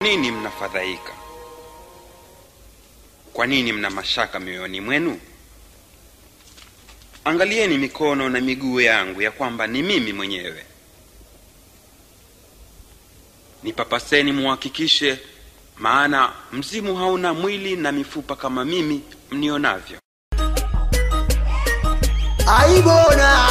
nini mnafadhaika? Kwa nini mna mashaka mioyoni mwenu? Angalieni mikono na miguu yangu ya kwamba ni mimi mwenyewe. Nipapaseni muhakikishe, maana mzimu hauna mwili na mifupa kama mimi mnionavyo. aibona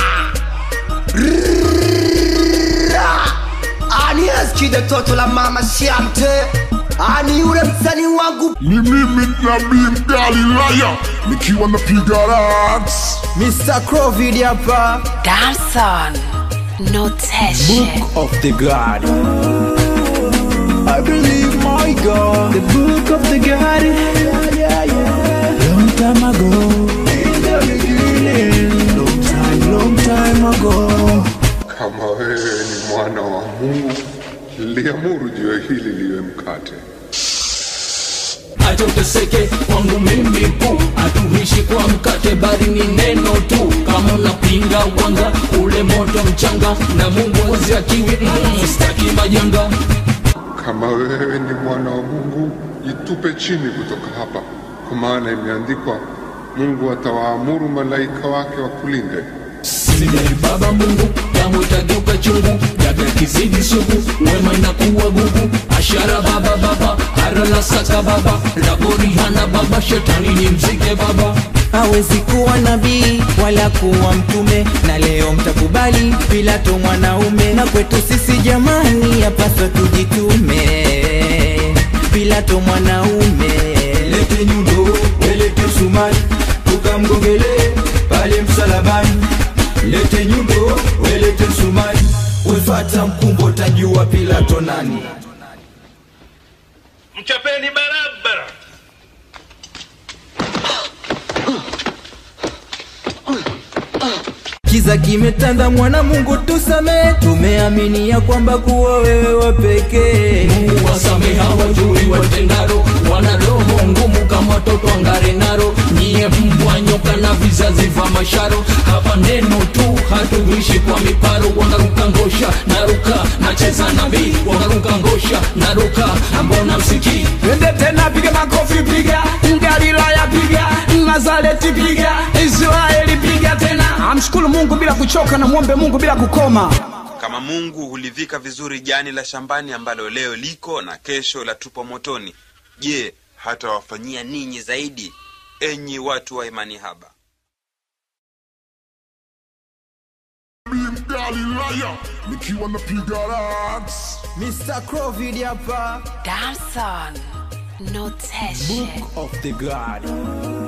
ani askide toto la mama siamte ani ule msani wangu ni mimi nabii Galilaya nikiwa napiga raps Mr. Crovid hapa Damson, notation. Book of the God I believe my God The book of the God yeah, yeah, yeah. Long time ago In the beginning Long time, long time ago kama wewe ni mwana wa Mungu liamuru jiwe hili liwe mkate acha uteseke kwangu mimi pu hatuishi kwa mkate bali ni neno tu kama unapinga wanga ule moto mchanga na mungu waziakiwi mm, staki majanga kama wewe ni mwana wa Mungu jitupe chini kutoka hapa kwa maana imeandikwa Mungu atawaamuru malaika wake wakulinde sijai baba mungu damu itageuka chungu jaga kizidi sugu wema inakuwa gugu ashara baba baba hara la saka baba labori hana baba shetani ni mzike baba hawezi kuwa nabii wala kuwa mtume na leo mtakubali pilato mwanaume na kwetu sisi jamani yapaswa tujitume pilato mwanaume Lete nyundo, welete msumari Tukamgongele pale msalabani Lete nyundo, welete msumari Wefata mkumbo tajua Pilato nani mchapeni barabara kiza kimetanda mwana mungu tusame tumeamini ya kwamba kuwa wewe wa pekee mungu wasameha wajui watendaro wana roho ngumu kama watoto angarenaro nyie mbwa nyoka na vizazi vya masharo hapa neno tu hatuishi kwa miparo wanaruka ngosha naruka nacheza nabii wanaruka ngosha naruka mbona msikii Ende tena piga makofi piga Galilaya piga Nazareti piga Israeli piga tena amshukuru Mungu bila kuchoka na mwombe Mungu bila kukoma Kama Mungu hulivika vizuri jani la shambani ambalo leo liko na kesho la tupwa motoni, je, hatawafanyia ninyi zaidi, enyi watu wa imani haba? nabii Galilaya nikiwa napiga raps Mr. Crovid hapa Damson, notation. Book of the God